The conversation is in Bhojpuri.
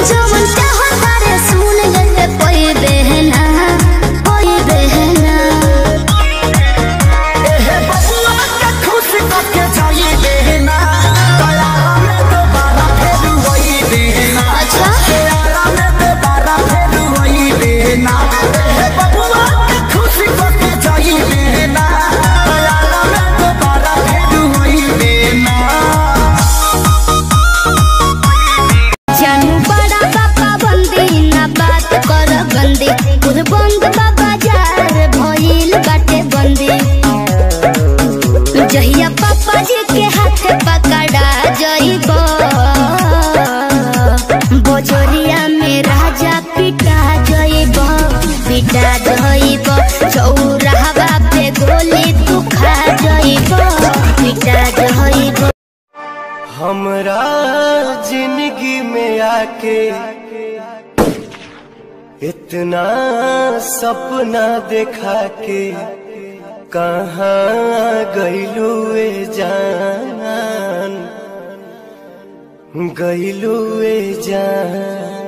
जवन चाहता रे सुन लेते कोई बहना कोई बहना एहे बबुआ के खुश करके जाई देना दयारा में दोबारा फेर वही देना अच्छा दयारा में दोबारा फेर वही देना एहे बबुआ के खुश करके जाई देना दयारा में दोबारा फेर वही देना जानू बड़ा पापा बंदी ना बात कर गंदी खुद बंद बाबा जार भइल बाटे बंदी जहिया पापा जी के हाथ पकड़ा जइब बजरिया में राजा पिटा जइब पिटा जइब चौराहा पे गोली तू खा जइब पिटा जइब हमरा जिंदगी में आके इतना सपना देखा के कहाँ गईलू ए जान गईलू ए जान